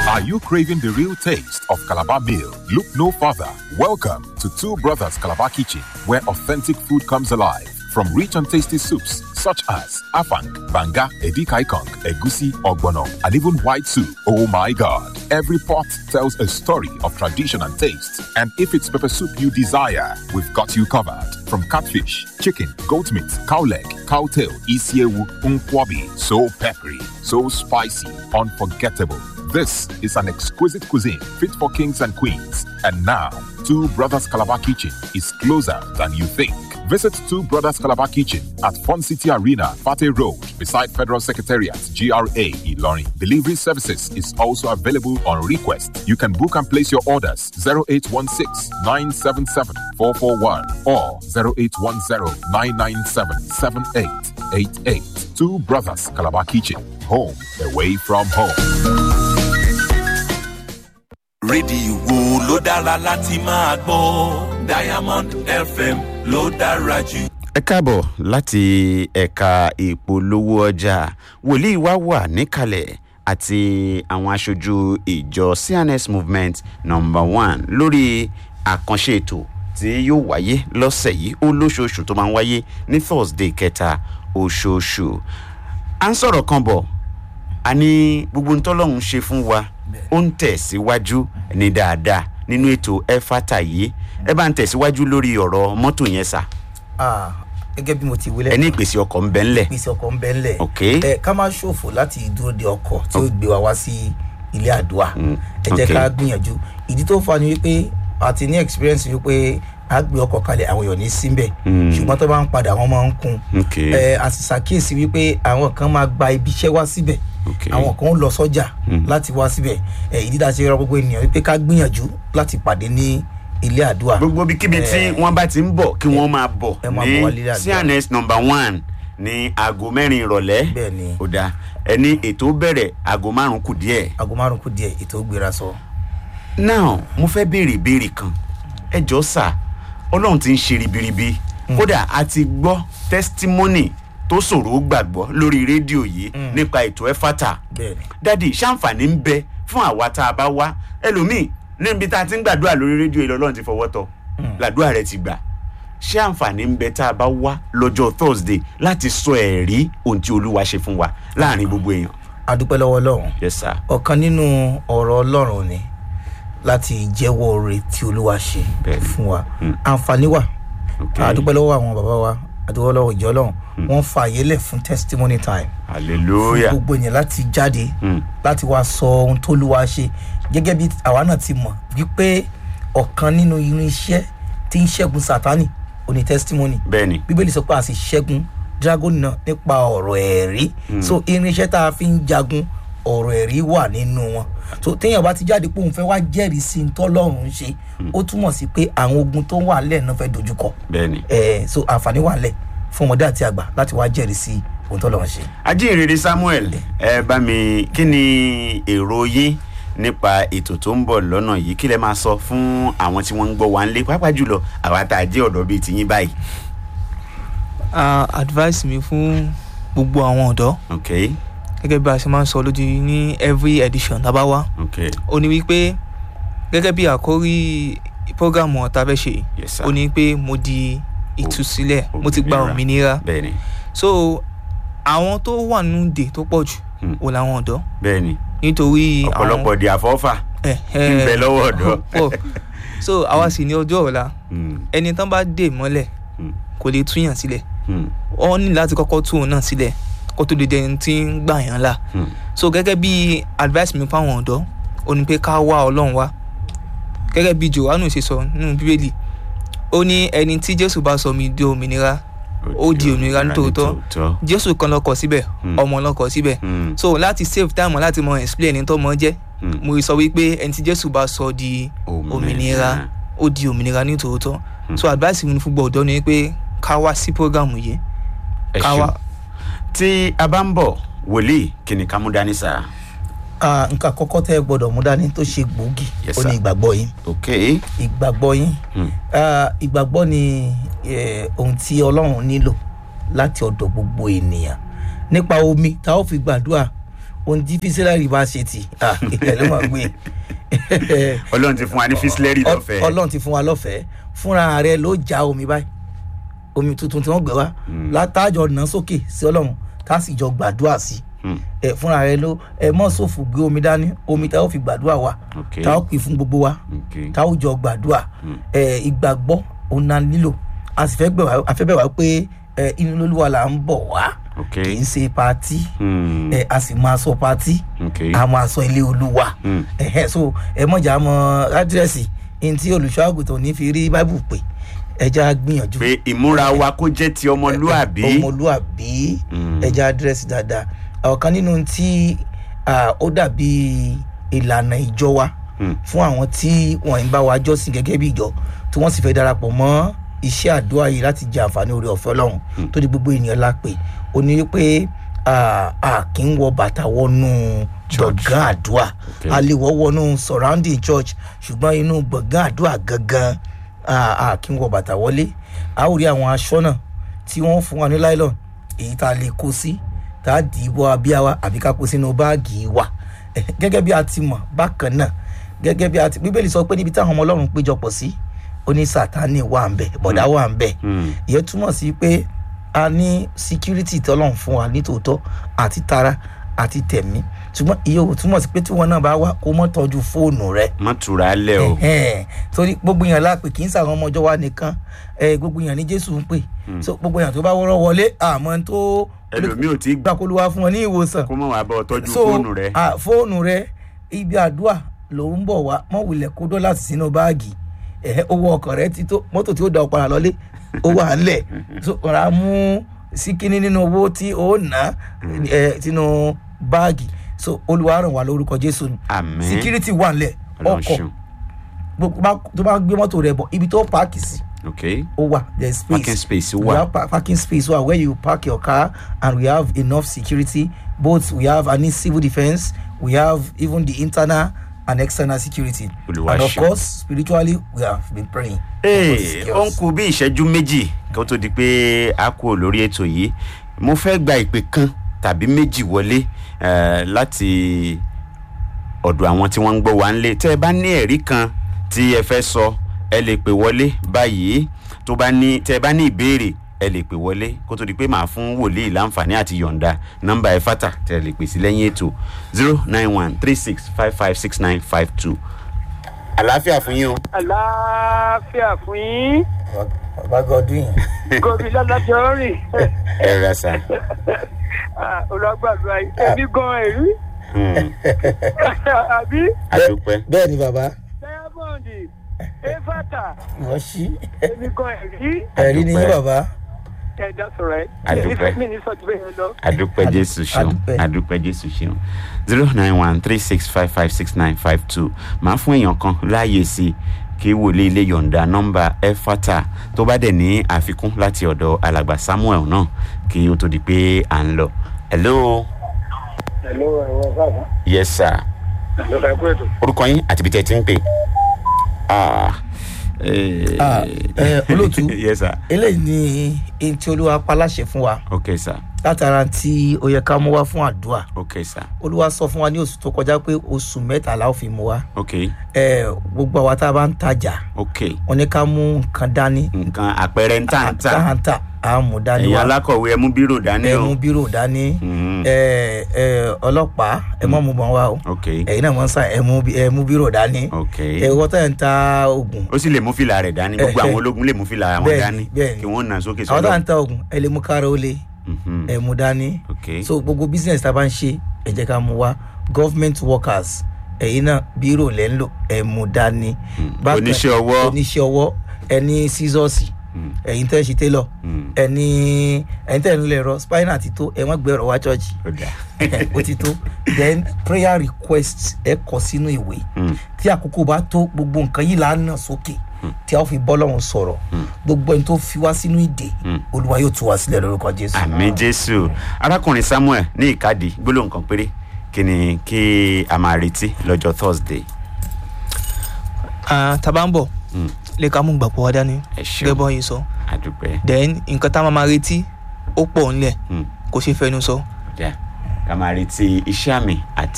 Are you craving the real taste of Calabar meal? Look no further. Welcome to Two Brothers Calabar Kitchen, where authentic food comes alive. From rich and tasty soups such as afang, banga, edikaikong, egusi, ogbono, and even white soup. Oh my God! Every pot tells a story of tradition and taste. And if it's pepper soup you desire, we've got you covered. From catfish, chicken, goat meat, cow leg, cow tail, isiewu, unkwabi, so peppery, so spicy, unforgettable. This is an exquisite cuisine fit for kings and queens. And now, Two Brothers Calabar Kitchen is closer than you think. Visit Two Brothers Calabar Kitchen at Fun City Arena, Fate Road, beside Federal Secretariat, GRA, Ilorin. Delivery services is also available on request. You can book and place your orders 0816 977 441 or 0810 997 7888. Two Brothers Calabar Kitchen, home away from home. rédíò wo ló dára láti máa gbọ́ diamond fm ló dára jù. ẹ káàbọ̀ láti ẹ̀ka ìpolówó ọjà wòlíì wa wà níkàlẹ̀ àti àwọn aṣojú ìjọ cns movement number one lórí àkànṣe ètò tí yóò wáyé lọ́sẹ̀ yìí ó lóṣooṣù tó máa ń wáyé ní thursday kẹta oṣooṣù à ń sọ̀rọ̀ kan bọ̀ a ní gbogbo ntọ́lọ́hún ṣe fún wa ó ń tẹ̀síwájú ní dáadáa nínú ètò ẹ̀fàtà yìí ẹ bá ń tẹ̀síwájú lórí ọ̀rọ̀ mọ́tò yẹn sà Ah, gẹ́gẹ́ bí mo ti wílẹ̀ ẹ ní ìpèsè ọkọ̀ ń bẹ́ ńlẹ̀ ìpèsè ọkọ̀ ń bẹ́ ńlẹ̀ Ok. ẹ ká má ṣòfò láti dúró de ọkọ̀ tí ó gbé wa wá sí ilé àdúrà ẹ jẹ́ ok. ká gbìyànjú ìdí tó fa ni wípé àti ní experience wípé a gbé ọkọ̀ kalẹ̀ àwọn èèyàn ní síbẹ̀ ṣùgbọ́n tó bá ń padà wọ́n máa ń kún Ok. ẹ a sì ṣàkíyèsí wípé àwọn kan máa gba ibi iṣẹ́ wá síbẹ̀ Ok. àwọn kan ń lọ sọ́jà láti wá síbẹ̀ ẹ ìdí tá a ṣe rọ gbogbo ènìyàn wípé ká gbìyànjú láti pàdé ní ilé àdúrà gbogbo ibikíbi tí Eh, wọ́n bá ti ń bọ̀ kí wọ́n máa bọ̀ ẹ máa bọ̀ wá lílé ní àdúrà. cns number one ní aago mẹ́rin ìrọ̀lẹ́ Bẹ́ẹ̀ ni. ó dáa ẹni ètò bẹ̀rẹ̀ aago márùn-ún kù díẹ̀ aago márùn kù díẹ̀ ètò gbéra sọ. now mo fẹ́ béèrè ìbéèrè kan ẹ jọ sà ọlọ́run ti ń ṣe ribiribi kódà a ti gbọ́ testimony tó ṣòro gbàgbọ́ lórí rédíò yìí nípa ètò ẹ̀fàtà bẹ́ẹ̀ni dádì ṣàǹfààní ń bẹ fún àwa tá a bá wá ẹlòmíì níbi tá a ti ń gbàdúrà lórí rédíò yìí lọ́lọ́run ti fọwọ́ tọ̀ làdúrà rẹ ti gbà ṣé àǹfààní ń bẹ tá a bá wá lọ́jọ́ thursday láti sọ ẹ̀rí ohun tí olúwa ṣe fún wa láàrin gbogbo èèyàn adúpẹ́ lọ́wọ́ ọlọ́run yes sir ọ̀kan nínú ọ̀rọ̀ ọlọ́run ni láti jẹ́wọ́ oore tí olúwa ṣe Bẹ́ẹ̀ni. fún wa àǹfààní wà Okay. adúpẹ́ lọ́wọ́ àwọn bàbá wa adúpẹ́ lọ́wọ́ ìjọ ọlọ́run wọ́n fa àyè lẹ̀ fún testimony time fún hallelujah gbogbo ènìyàn láti jáde Mm. láti wá sọ ohun tó lúwa ṣe gẹ́gẹ́ bí àwa náà ti mọ̀ wípé ọ̀kan nínú irinṣẹ́ tí ń ṣẹ́gun sátani ò ní testimony bẹ́ẹ̀ni bíbélì sọ pé a sì ṣẹ́gun dragon náà nípa ọ̀rọ̀ ẹ̀rí so irinṣẹ́ tá a fi ń jagun ọ̀rọ̀ ẹ̀rí wà nínú wọn so téèyàn bá ti jáde pé òun fẹ́ wá jẹ́rìí sí ní tọ́lọ́run ń ṣe ó túmọ̀ sí pé àwọn ogun tó wà lẹ̀ náà fẹ́ dojúkọ bẹ́ẹ̀ni. ẹ̀ so àǹfààní wà lẹ̀ fún ọmọdé àti àgbà láti wá jẹ́rìí sí ohun tọ́lọ́run ṣe. ajínrere samuel ẹ bá mi kí ni èrò yín nípa ètò tó ń bọ̀ lọ́nà yìí kí lẹ máa sọ fún àwọn tí wọ́n ń gbọ́ wa ń lé pàápàá jùlọ àwa tá a jẹ́ ọ̀dọ́ bíi tiyín báyìí. uh, advice mi fún gbogbo àwọn ọ̀dọ́ ok gẹ́gẹ́ bí a ṣe máa ń sọ lójú ní every edition tá a bá wá ok ó ní wípé gẹ́gẹ́ bí àkórí programu ọ̀tá fẹ́ ṣe Yes, sir. ó ní pé mo di ìtúsílẹ̀ mo ti gba Òmìnira. òmìnira bẹ́ẹ̀ni so àwọn tó wà nínú dè tó pọ̀ jù Hmm. ò làwọn ọ̀dọ́ bẹ́ẹ̀ni nítorí ọ̀pọ̀lọpọ̀ di àfọ́fà ẹ̀ ń bẹ lọ́wọ́ ọ̀dọ́. pọ̀ so àwa sì ní ọjọ́ ọ̀la Hmm, ẹni tán bá dè mọ́lẹ̀ hmm, kò lè túyàn sílẹ̀ hmm, wọ́n ní láti kọ́kọ́ tú òun náà sílẹ̀ kó tó lè dé ẹni tí ń gbà yàn là hmm. so gẹ́gẹ́ bí advice mi fáwọn ọ̀dọ́ ó ní pé ká wá ọlọ́run wá gẹ́gẹ́ bí johannu ṣe sọ nínú bíbélì ó ní ẹni tí jésù bá sọ mi di òmìnira ó di òmìnira nítòótọ́ jésù kan lọkọ̀ síbẹ̀ Hmm. ọmọ lọkọ̀ síbẹ̀ Hmm, so láti save time láti mọ explain ẹni tó mọ jẹ́ hmm. mo sọ wípé ẹni tí jésù bá sọ di òmìnira ó di òmìnira nítòótọ́ so advice mi fún gbọ̀dọ̀ ni pé ká wá sí program yìí ẹ ká ṣeun wá tí a bá ń bọ̀ wòlíì kí ni ká mú dání sára. Ah, nǹkan àkọ́kọ́ tẹ́ ẹ gbọ́dọ̀ mú dání tó ṣe gbòógì Yes, ó ní sir. ìgbàgbọ́ yín ok ìgbàgbọ́ yín Hmm. Ah, ìgbàgbọ́ ni eh, ohun tí ọlọ́run nílò láti ọ̀dọ̀ gbogbo ènìyàn nípa omi tá a ó fi gbàdúrà ohun tí físílẹ̀rì bá ṣe tì ah, ilẹ̀ ló máa gbé ọlọ́run ti fún wa ní físílẹ́rì lọ́fẹ̀ẹ́ ọlọ́run ti fún wa lọ́fẹ̀ẹ́ fúnra rẹ ló já omi báyìí omi tuntun tí wọ́n gbé wá látàjọ nà sókè sí ọlọ́run tá a sì jọ gbàdúrà sí Hmm. ẹ fúnra rẹ ló ẹ mọ̀ sófò gbé omi dání omi tá a ó fi gbàdúrà wa Ok. tá a ó pè fún gbogbo wa Ok. tá a ó jọ gbàdúrà ẹ ìgbàgbọ́ òun náà nílò a sì fẹ́ gbẹ̀ wá a fẹ́ bẹ̀ wá pé ẹ inú lólúwa là ń bọ̀ wá Ok. kì í ṣe patí Hmm. ẹ a sì máa sọ patí Ok. a máa sọ ilé olúwa Hmm. ẹhẹ so ẹ mọ̀jà mọ àdírẹ́sì ní tí olùṣọ́àgùtàn ní fi rí báìbù pé ẹja gbìyànjú pé ìmúra wa kó jẹ́ ti ọmọlúàbí ọmọlúàbí Mm. ẹja àdírẹ́sì dáadáa ọ̀kan nínú tí ah, ó dàbí ìlànà ìjọ wa Hmm. fún àwọn tí wọ́n ń bá wa jọ́sìn gẹ́gẹ́ bí ìjọ tí wọ́n sì fẹ́ darapọ̀ mọ́ iṣẹ́ àdúrà yìí láti jẹ àǹfààní oore ọ̀fẹ́ ọlọ́run tó di gbogbo ènìyàn la pè ó ní wípé ah, a kì í wọ bàtà wọnú gbọ̀ngàn àdúrà Okay. a lè wọ́ wọnú surrounding church ṣùgbọ́n inú gbọ̀ngàn àdúrà gangan ah, a kì í wọ bàtà wọlé a ó rí àwọn aṣọ́nà tí wọ́n fún wa ní nylon èyí tá a lè kó sí tá a dì í bọ́ abíyá wa àbí ká kó sínú báàgì wa Eh, gẹ́gẹ́ bí a ti mọ̀ bákan náà gẹ́gẹ́ bí a ti bíbélì sọ pé níbi táwọn ọmọ ọlọ́run péjọpọ̀ sí ó ní sátani wà ń bẹ̀ bọ̀dá wà ń bẹ̀ Hmm. ìyẹn túmọ̀ sí pé a ní síkírítì tọ́lọ́run fún wa nítòótọ́ àti tara àti tẹ̀mí ṣùgbọ́n ìyẹn ò túmọ̀ sí pé tí wọn náà bá wá kó mọ́ tọ́jú fóònù rẹ má tura lẹ o ẹhẹn torí gbogbo èèyàn lápè kì í sàwọn ọmọ ọjọ́ wa nìkan ẹ gbogbo èèyàn ní jésù ń pè so gbogbo èèyàn tó bá wọ́rọ́ wọlé àmọ́ tó ẹlòmíì ò tí gbà gbàkólúwa fún wọn ní ìwòsàn kó mọ̀ wá bọ́ ọ tọ́jú so fóònù rẹ ah, fóònù rẹ ibi àdúrà ló ń bọ̀ wá mọ̀ wulẹ̀ kó dọ́là sínú báàgì ẹ̀hẹ́ owó ọkọ̀ rẹ ti tó mọ́tò tí ó da ọ̀padà lọ́lé ó wà ńlẹ̀ so ọ̀rá mú síkíní nínú owó tí ó ná ẹ̀ sínú báàgì so olúwa ràn wá lórúkọ jésù ni Àmín. síkírítì wà ńlẹ̀ ọlọ́run ọkọ̀ ṣeun gbogbo bá- tó bá gbé mọ́tò rẹ bọ̀ ibi tó páàkì sí ok ó wà there is space Parking space we wà. have pa parking space wà where you park your car and we have enough security both we have any civil defence we have even the internal and external security Olúwa and of ṣeun. course spiritually we have been praying. ee ó ń kú bí ìṣẹ́jú méjì kó tó di pé a kú lórí ètò yìí mo fẹ́ gba ìpè kan tàbí méjì wọlé eh, láti ọ̀dọ̀ àwọn tí wọ́n ń gbọ́ wá ń lé tẹ́ ẹ bá ní ẹ̀rí kan tí ẹ fẹ́ sọ ẹ lè pè wọlé báyìí tó bá ní tẹ́ ẹ bá ní ìbéèrè ẹ lè pè wọlé kó tó di pé màá fún wòlíì láǹfààní àti yọ̀ǹda nọ́mbà ẹ fàtà tẹ́ ẹ lè pè sí lẹ́yìn ètò zero nine one three six five five six nine five two àlàáfíà fún yín o. àlàáfíà fún yín bàbá godwin gómìnà lájọ rìn ẹ rẹ sá. olùgbàgbà èmi gan èrí Hmm, àbí àdúpẹ́. bẹ́ẹ̀ ni bàbá diamond efata wọ́n ṣí èmi gan èrí ẹ̀rí ni yín Àdúpẹ́. bàbá ẹ̀dá sọ̀rọ̀ ẹ̀ Àdúpẹ́. mi ní sọ́jú bẹ́ẹ̀ lọ. adúpẹ́ Adu- jésù ṣeun adúpẹ́. adúpẹ́ jésù ṣeun zero nine one three six five five six nine five two máa fún èèyàn kan láàyè sí i kí wòlé ilé yọ̀ǹda nọ́mbà ẹ̀fátà tó bá dẹ̀ ní àfikún láti ọ̀dọ̀ alàgbà samuel náà kí ó tó di pé à ń lọ. hello ẹ̀ló ẹ̀rọ káàkiri yes sir ló fẹ́ kú ètò. orúkọ yín àti ibi tẹ́ ẹ ti ń pè. Ah, eh, Ah, eh, olóòtú. yes sir eléyìí ni èyí tí olúwa pa láṣẹ fún wa ok sir látara tí ó yẹ ká mú wá fún àdúrà ok sir olúwa sọ fún wa ní oṣù tó kọjá pé oṣù mẹ́tàlá ò fi mú wa ok ẹ gbogbo àwa tá a bá ń tajà ok wọn ní ká mú nǹkan dání nǹkan àpẹẹrẹ ń tà ń tà. táǹtà á mú dání ẹ̀yin wa alákọ̀wé ẹ mú bírò dání ẹ o. mú bírò dání Mhm. ẹ ẹ ọlọ́pàá ẹ mọ̀ mú bọ́n wa o ok ẹ̀yin náà mọ̀ ń sàn ẹ mú bí- ẹ mú bírò dání ok ẹ wọ́n tẹ̀ ń ta oògùn ó sì lè mú fìlà rẹ̀ dání gbogbo Eh, àwọn eh. ológun lè mú fìlà wọn Bẹ́ẹ̀ni, dání bẹ́ẹ̀ni. kí wọ́n nà sókè àwọn tá à sọ́dọ̀. ń ta oògùn ẹ lè mú kára ó lé Mhm. ẹ mú dání ok so gbogbo business tá a bá ń ṣe ẹ jẹ́ ká mú wa government workers ẹ̀yin náà bírò lẹ́ ń lò ẹ mú dání. Bákan- Oníṣẹ́ ọwọ́. oníṣẹ́ ọwọ́ ẹni sísọ́ọ̀sì Mm. ẹ̀yin tẹ́ ṣe télọ̀ Mm. ẹni ẹ̀yin tẹ́ ń lè rọ spinal ti tó ẹ wọ́n gbé ọ̀rọ̀ wá chọ́ọ̀chì ó dáa. ó ti tó then prayer request ẹ kọ sínú ìwé Mm. tí àkókò bá tó gbogbo nǹkan yìí là á nà sókè tí a ó fi bọ́ lọ́run sọ̀rọ̀ gbogbo ẹni tó fi wá sínú ìdè olúwa yóò tú wa sílẹ̀ lórúkọ jésù. àmì jésù arákùnrin samuel ní ìkádìí gbólóhùn kan péré kí ni kí a máa retí lọ́jọ́ thursday. Ah, tá a bá ń bọ̀ Mm. lè ká mú gbàgbọ́ wa dání ẹ ṣeun gẹ́gẹ́ bọ́ yìí sọ àdúpẹ́ then nǹkan tá a máa máa retí ó pọ̀ ńlẹ̀ Mm. kò ṣeé fẹnu sọ ó dáa ká máa retí iṣẹ́ àmì àti